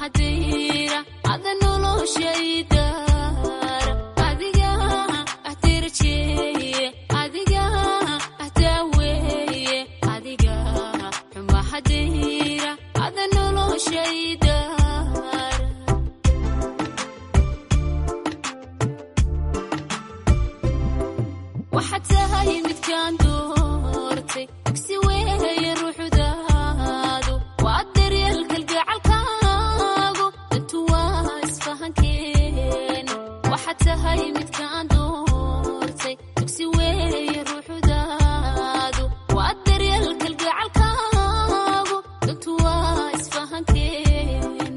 N: maxadira ada noloshaydar adiga ahtirjeye adiga ahtaweye adiga maxadira ada noloshaydar waxaad tahay midkaan doortay si weeye ruuxdaadu waa daryeel kalgacalkaagu dantu waa isfahankeen waxaad tahay midkaan doortay si weeye ruuxdaadu waa daryeel kalgacalkaagu dantu waa isfahankeen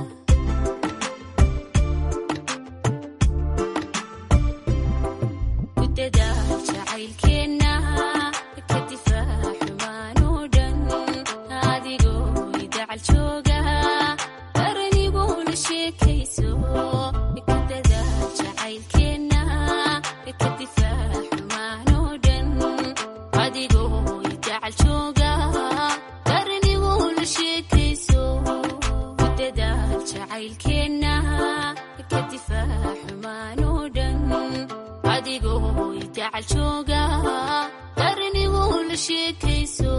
N: kudadaal jacaylkeenna ka difaac xumaanoo dhan adigoo idacal jooga qaranigoo la sheekayso kudadaal jacaylkeenna ka difaac xumaanoo dhan adigoo idacal jooga qaranigoo la sheekayso kudadaal jacaylkeenna ka difaac xumaanoo dhan adigoo idacal jooga qaranigoo la sheekayso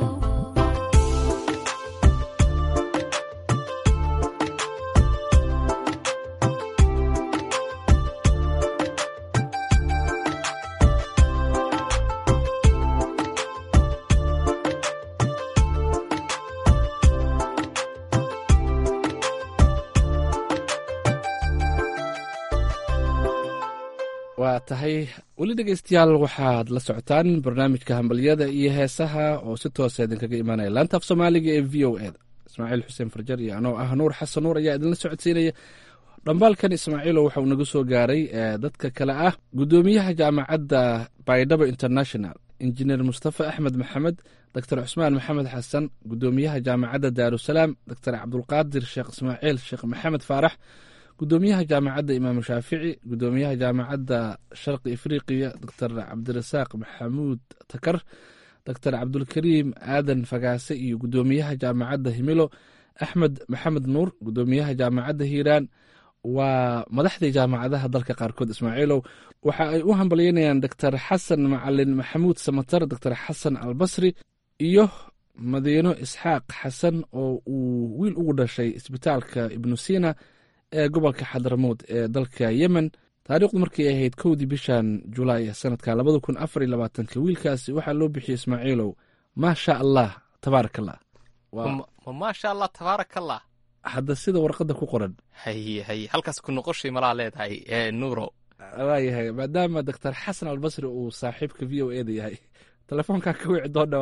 K: waa tahay weli dhegeystayaal waxaad la socotaan barnaamijka hambalyada iyo heesaha oo si toosa idinkaga imaanaya laanta af soomaaliga ee v o eda ismaaciil xuseen farjar iyo anoo ah nuur xasan nuur ayaa idinla socodsiinaya dhambaalkan ismaaciilo waxa uu naga soo gaaray dadka kale ah guddoomiyaha jaamacadda baydhabo international injineer mustafa axmed maxamed doctor cusmaan maxamed xasan guddoomiyaha jaamacadda daarusalaam doctor cabdulqaadir sheekh ismaaciil sheekh maxamed faarax guddoomiyaha jaamacadda imaamu shaafici guddoomiyaha jaamacadda sharqi afriqiya doctor cabdirasaaq maxamuud takar doctor cabdulkariim aadan fagaase iyo guddoomiyaha jaamacadda himilo axmed maxamed nuur guddoomiyaha jaamacadda hiiraan waa madaxdii jaamacadaha dalka qaarkood ismaaciilow waxa ay u hambalyeynayaan doctor xasan macalin maxamuud samatar doctor xasan albasri iyo madiino isxaaq xasan oo uu wiil ugu dhashay isbitaalka ibnu sina ee gobolka xadramood ee dalka yemen taariikhdu markay ahayd kowdii bishan julaay sanadka labada kun afar iyo labaatanka wiilkaasi waxaa loo bixiyey ismaaciilow maasha allah tabaarak allah
J: ma maasha allah tabaarak allah
K: hadda sida warqadda ku qoran
J: haye haye halkaas ku noqoshay malaa leedahay ee nuuro
K: waayahay maadaama doctor xasan albasri uu saaxiibka v o eda yahay telefoonkaa ka wici doona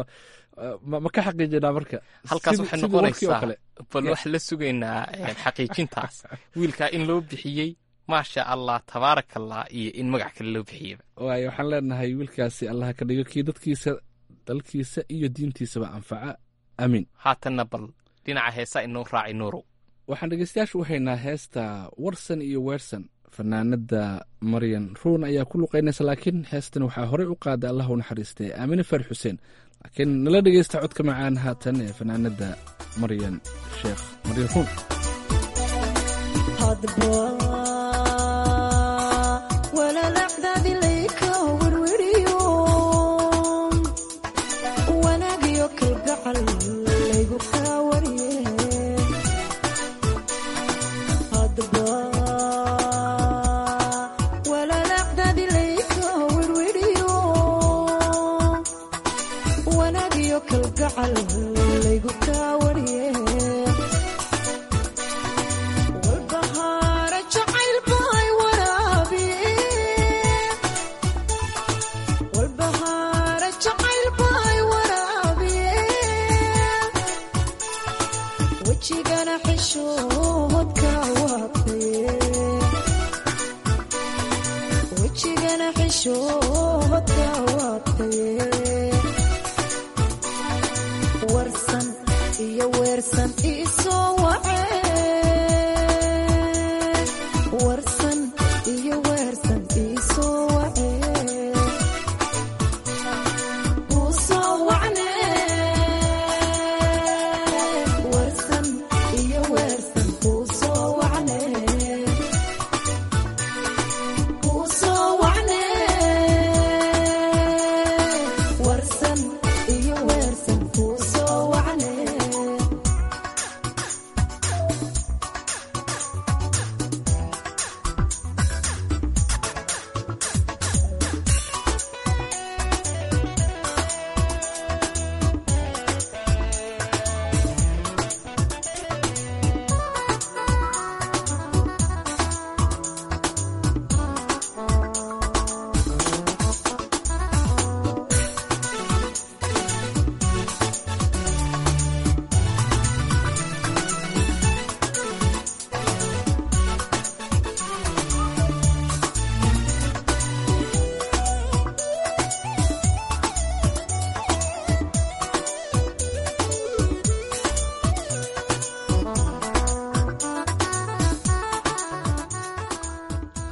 K: ma ka xaqiijinaa marka
J: halkaas waxay noqonaysaa bal wax la sugaynaa xaqiijintaas wiilkaa in loo bixiyey maasha allah tabaarak allah iyo in magac kale loo bixiyeyba
K: waayo waxaan leenahay wiilkaasi allah ka dhigo kii dadkiisa dalkiisa iyo diintiisaba anfaca amiin
J: haatanna bal dhinaca heesa inoo raaci nuurow
K: waxaan dhegeystayaasha u haynaa heesta warsan iyo weersan fanaanada maryan ruun ayaa ku luqaynaysa laakiin heestan waxaa horey u qaada allah u naxariistay aamine faar xuseen laakiin nala dhegeysta codka macaan haatan ee fanaanada maryan sheekh maryan ruun
O: Warsan iyo weersan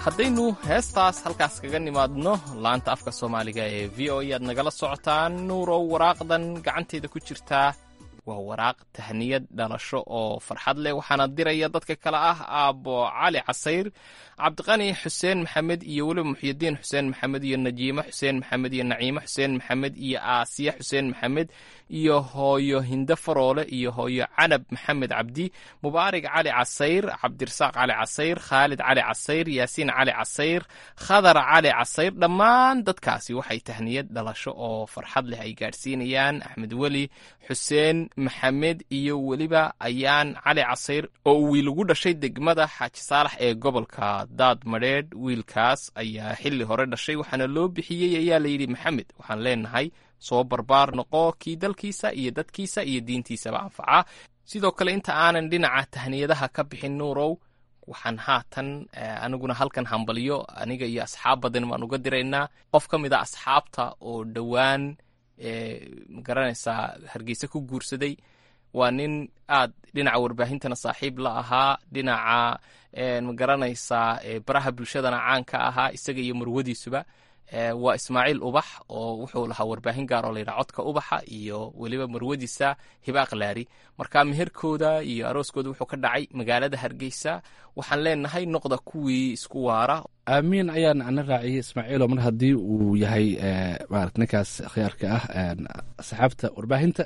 J: haddaynu heestaas halkaas kaga nimaadno laanta afka soomaaliga ee v o e aad nagala socotaan nuurow waraaqdan gacanteeda ku jirtaa waa waraaq tahniyad dhalasho oo farxad leh waxaana diraya dadka kale ah aabbo cali casayr cabdiqani xuseen maxamed iyo weliba muxyidiin xuseen maxamed iyo najiime xuseen maxamed iyo naciime xuseen maxamed iyo aasiya xuseen maxamed iyo hooyo hinde faroole iyo hooyo canab maxamed cabdi mubaarig cali casayr cabdirasaaq cali casayr khaalid cali casayr yaasiin cali casayr khadar cali casayr dhammaan dadkaasi waxay tahniyad dhalasho oo farxad leh ay gaadhsiinayaan axmed weli xuseen maxamed iyo weliba ayaan cali casayr oo uu wiil ugu dhashay degmada xaaji saalax ee gobolka daad madheedh wiilkaas ayaa xilli hore dhashay waxaana loo bixiyey ayaa layidhi maxamed waxaan leenahay soo barbaar noqo kii dalkiisa iyo dadkiisa iyo diintiisaba anfaca sidoo kale inta aanan dhinaca tahniyadaha ka bixin nuurow waxaan haatan aniguna halkan hambaliyo aniga iyo asxaab badan baan uga diraynaa qof ka mid a asxaabta oo dhowaan magaranaysaa hargeysa ku guursaday waa nin aad dhinaca warbaahintana saaxiib la ahaa dhinaca magaranaysaa baraha bulshadana caan ka ahaa isaga iyo marwadiisuba waa ismaaciil ubax oo wuxuu lahaa warbaahin gaar oo layidhaha codka ubaxa iyo weliba marwadiisa hibaaq laari marka meherkooda iyo arooskooda wuxuu ka dhacay magaalada hargeysa waxaan leenahay noqda kuwii isku waara
K: aamiin ayaan ana raaciyey ismaaciilo mar haddii uu yahay marat ninkaas khiyaarka ah asxaabta warbaahinta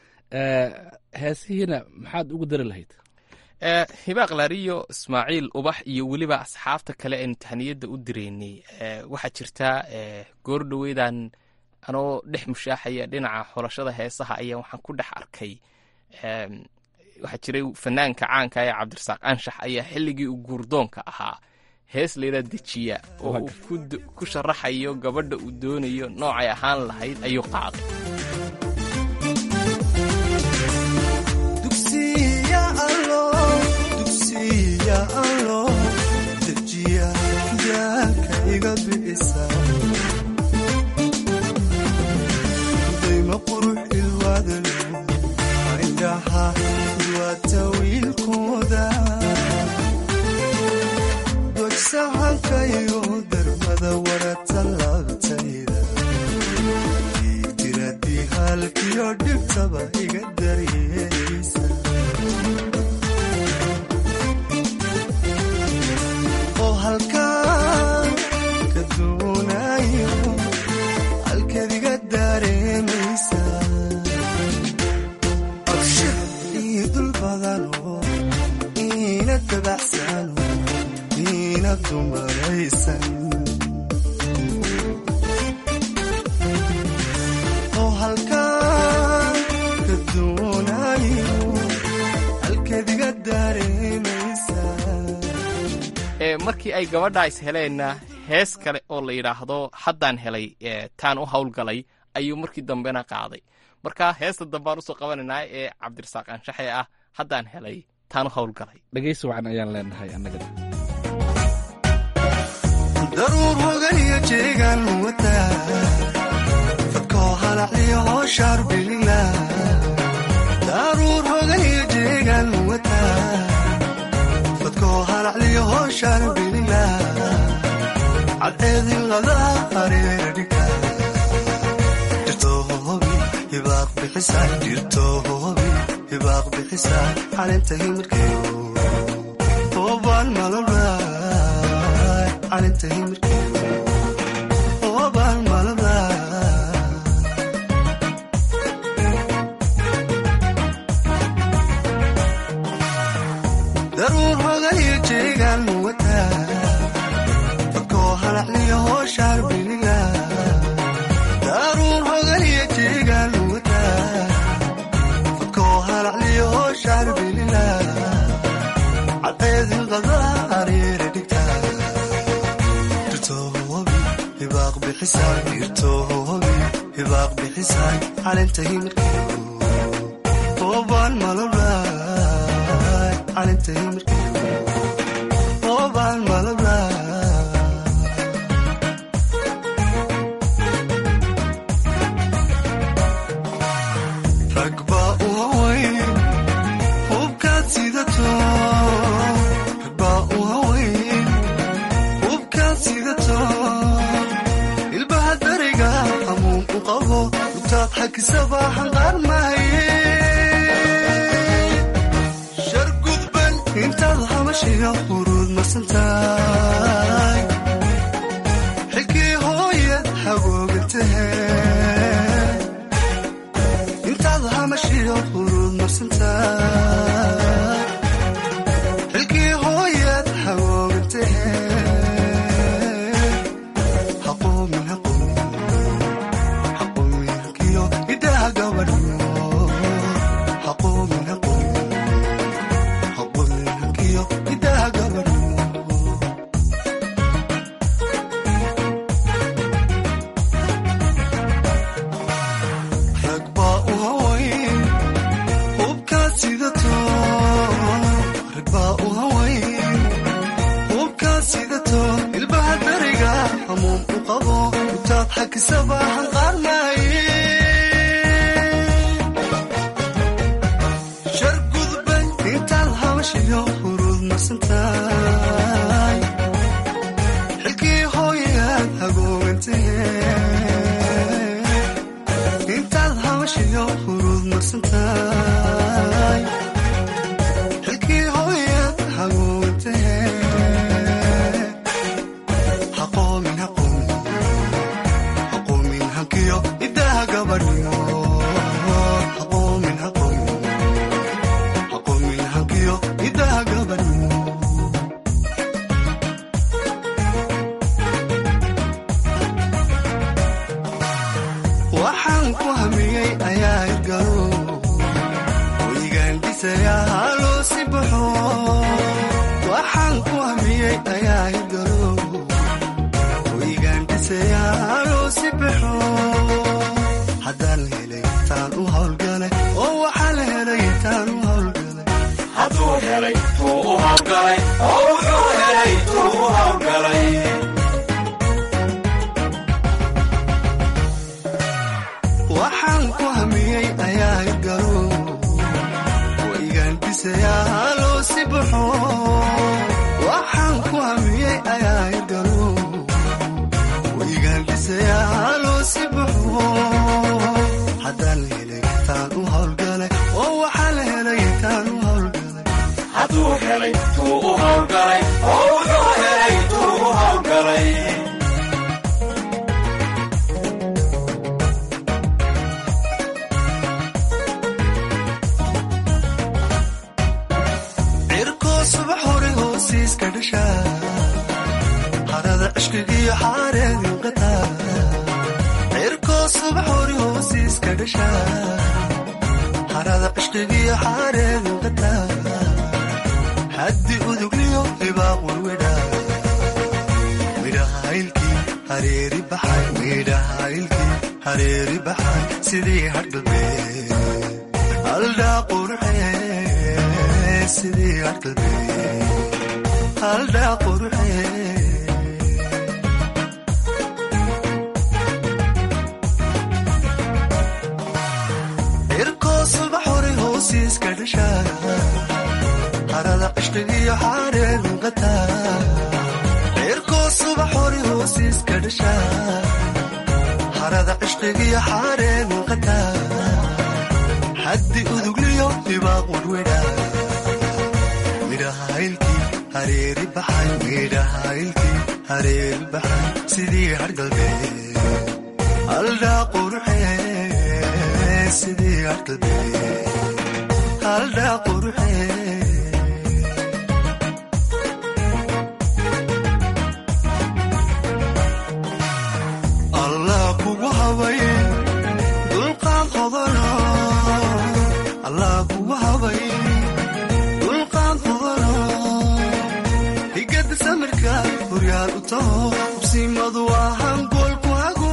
K: heesihiina maxaad ugu dari lahayd
J: hibaaq laariyo ismaaciil ubax iyo weliba asxaabta kale aynu tahniyadda u direynay waxaa jirta goor dhoweydan anoo dhex mushaaxaya dhinaca xulashada heesaha ayaa waxaan ku dhex arkay waxaa jiray fanaanka caanka ee cabdirasaaq anshax ayaa xilligii uu guurdoonka ahaa hees layidhaa dejiya oo uu ku sharaxayo gabadha uu doonayo noocay ahaan lahayd ayuu qaaday
L: dejiya daalka iga bi'isa dayma qurux ilwaadalo indhaha waata wiilkooda dogsaxankayo darmada warata laabtayda diradii halkiyo dhibtaba iga daryeeysa oo halkaan ka doonayo halkaad iga daareemaysa abshir ii dul badano iina dabacsano iina dumaraysan oo halkaan ka doonayo halkaad iga daareemaysa
J: markii ay gabadha is heleenna hees kale oo la yidhaahdo haddaan helay taan u howlgalay ayuu markii dambena qaaday marka heesta dambaan usoo qabanaynaa ee cabdirasaaq anshaxe ah haddaan helay taan u howlgalay
K: dhegaysi wacan ayaan leenahay annagana
L: daruur hoganiyo jeegaan wataa fadkoo halacliyo hooshaar bilila daruur hoganiyo jeegaan wataa fadkoo halacliyo hooshaar bilila cadceedin ladaa hareera dhigta jirto hobi hibaaq bixisa jirto hobi hibaaq bixisa caleenta himirkeyo toobaan malabay caleenta himirkeyo toobaan malabay daruur hoganiyo jeegaan wataa fadkoo halacliyo hooshaar biliga daruur hoganiyo jeegaan wataa fadkoo halacliyo hooshaar biliga cadceedin qadaa hareera dhigta jirto hobi hibaaq bixisa jirto hobi hibaaq bixisa caleenta himirkeyo toobaan malabay caleenta himirkeyo toobaan malabay rag baa u haweyn hubkaad sidato rag baa u haweyn intaad habashiyo huruud marsantahay xilkii hooyad hagoogantahe intaad hamashiyo huruud marsantahay xilkii hooyad hagoogantahe haqoomin haqoomin haqoomin halkiyo idaha gabadhiyo haqoomin haqoomin haqoomin halkiyo idaha gabadhiyo rag baa u hawayn hubkaad sidato rag baa u hawayn hubkaad sidato ilbaha beriga hamuum u qabo intaad xakisaba hanqaarnaaye shar gudban intaad habashiyo huruud marsantahay xilkii hooyaad hagoogantahe intaad habashiyo huruud marsantahay xilkii hooyaad hagoogantahe haqoomin haqoomin haqoomin hankiyo idaha gabadhiyo haqoomin haqoomin haqoomin hankiyo idaha gabadhiyo waxaan ku hamiyey ayaa irgalo hoygaan dhisayaa haloo si baxo waxaan ku hamiyey ayaa irgalo hoygaan dhisayaa haloo si baxo haddaan helay taan u howlgalay oo waxaa la helay taan u howlgalay
O: hadduu helay tuu u hawlgalay oo wuxuu helay tuu u hawlgalay
L: waxaan ku hamiyey ayaa irgalo waygaan dhisayaa haloo si baxo waxaan ku hamiyey ayaa irgalo waygaan dhisayaa haloo si baxo haddaan helay taan u howlgalay oo waxaa la helay taan u howlgalay
O: hadduu helay tuu u hawlgalay oo wuxuu helay tuu u hawlgalay
L: cirkoo subax hore hoosiiska dhasha harada cishkigiyo xaareedin qataa cirkoo subax hore hoosiiska dhasha harada cishkigiyo xaareedin qataa haddi udugliyo hibaaq walwedha midhahaylkii hareeri baxay midhahaylkii hareeri baxay sidii hadhalbee haldhaa qurxee sidii hadhalbee haldhaa qurxee cirkoo subax hore hoosiiska dhasha harada cishqigiyo xaareedin qataa cirkoo subax hore hoosiiska dhasha harada cishqigiyo xaareedin qataa haddi udugliyo hibaaq warwedha midhahaylkii hareeri baxay midhahaylkii hareeri baxay sidii hargalbee haldhaa qurxee sidii hargalbee haldhaa qurxee allah kugu habay dulqaad hodano allah kugu habay dulqaad hodano higada samirka horyaal u taho hubsimadu ahaan goolku hago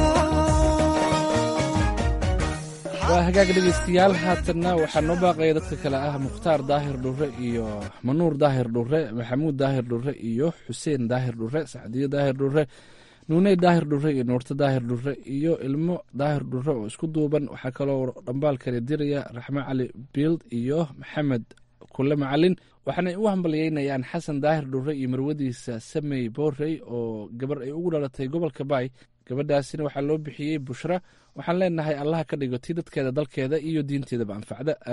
K: waa hagaag dhegaystayaal haatanna waxaa noo baaqaya dadka kale ah mukhtaar daahir dhurre iyo manuur daahir dhurre maxamuud daahir dhurre iyo xuseen daahir dhurre sacdiyo daahir dhurre nuuney daahir dhurre iyo nuurto daahir dhurre iyo ilmo daahir dhurre oo isku duuban waxaa kaloo dhambaalkani diraya raxmo cali biild iyo maxamed kule macalin waxaanay u hambalyeynayaan xasan daahir dhurre iyo marwadiisa samey boorey oo gabar ay ugu dhalatay gobolka baay gabadhaasina waxaa loo bixiyey bushra waxaan leenahay allaha ka dhigo tii dadkeeda dalkeeda iyo diinteedaba anfacda aamiin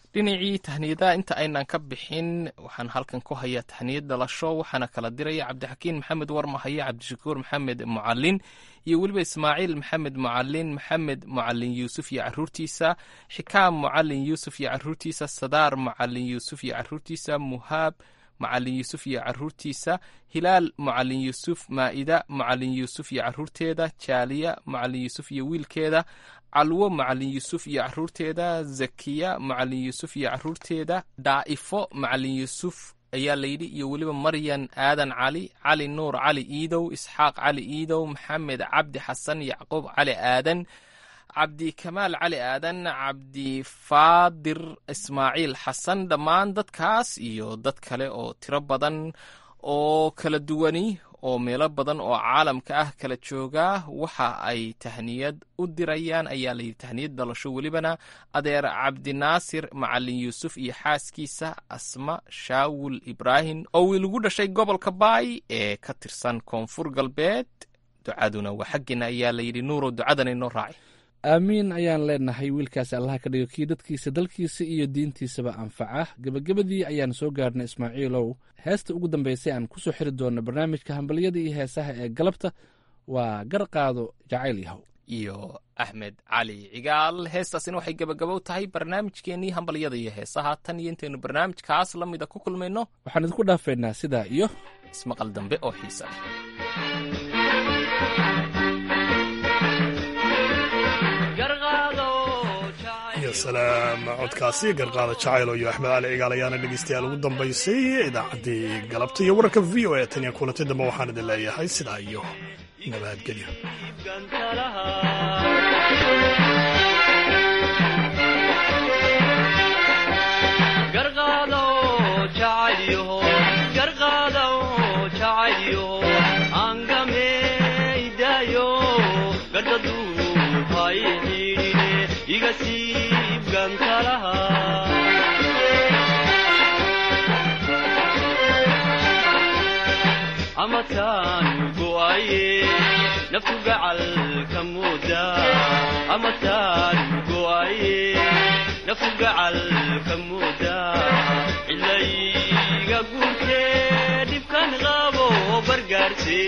J: dhinacii tahniyadaha inta aynan ka bixin waxaan halkan ku hayaa tahniyad dhalasho waxaana kala diraya cabdixakiin maxamed warmahaye cabdishakuur maxamed mucalin iyo weliba ismaaciil maxamed mucalin maxamed mucalin yuusuf iyo caruurtiisa xikaam mucalin yuusuf iyo caruurtiisa sadaar mucalin yuusuf iyo caruurtiisa muhaab mucalin yuusuf iyo caruurtiisa hilaal mucalin yuusuf maa'ida mucalin yuusuf iyo caruurteeda jaaliya mucalin yuusuf iyo wiilkeeda calwo macalin yuusuf iyo caruurteeda zakiya macalin yuusuf iyo caruurteeda daa'ifo macalin yuusuf ayaa layidhi iyo weliba maryan aadan cali cali nuur cali iidow isxaaq cali iidow maxamed cabdi xasan yacquub cali aadan cabdi kamaal cali aadan cabdi faadir ismaaciil xasan dhammaan dadkaas iyo dad kale oo tiro badan oo kala duwani oo meelo badan oo caalamka ah kala jooga waxa ay tahniyad u dirayaan ayaa layidhi tahniyad dhalasho welibana adeer cabdinaasir macalin yuusuf iyo xaaskiisa asma shaawul ibraahim oo wiilagu dhashay gobolka baay ee ka tirsan koonfur galbeed ducaduna waa xaggeena ayaa layidhi nuurow ducadan inoo raaci
K: aamiin ayaan leenahay wiilkaasi allaha ka dhigo kii dadkiisa dalkiisa iyo diintiisaba anfaca gebagabadii ayaan soo gaarhnay ismaaciilow heesta ugu dambeysay aan kusoo xiri doonno barnaamijka hambalyada iyo heesaha ee galabta waa garqaado jacayl yahow
J: iyo axmed cali cigaal heestaasina waxay gebagabow tahay barnaamijkeennii hambalyada iyo heesaha tan iyo intaynu barnaamijkaas la mida ku kulmayno
K: waxaan idinku dhaafaynaa sidaa iyo
J: ismaqal dambe oo xiisa
A: iyo salaam codkaasi garqaada jacaylo iyo axmed cali cigaal ayaana dhegeystayaal ugu dambaysay idaacaddii galabta iyo wararka v o e tan iyo kulantay dambe waxaan idin leeyahay sidaa iyo nabadgelyo
P: amataan go'aye naftu gacal ka mooda amataan go'aye naftu gacal ka mooda cilayga guurtee dhibkan qabo bargaarse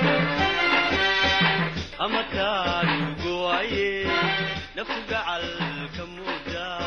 P: amataan go'aye naftu gacal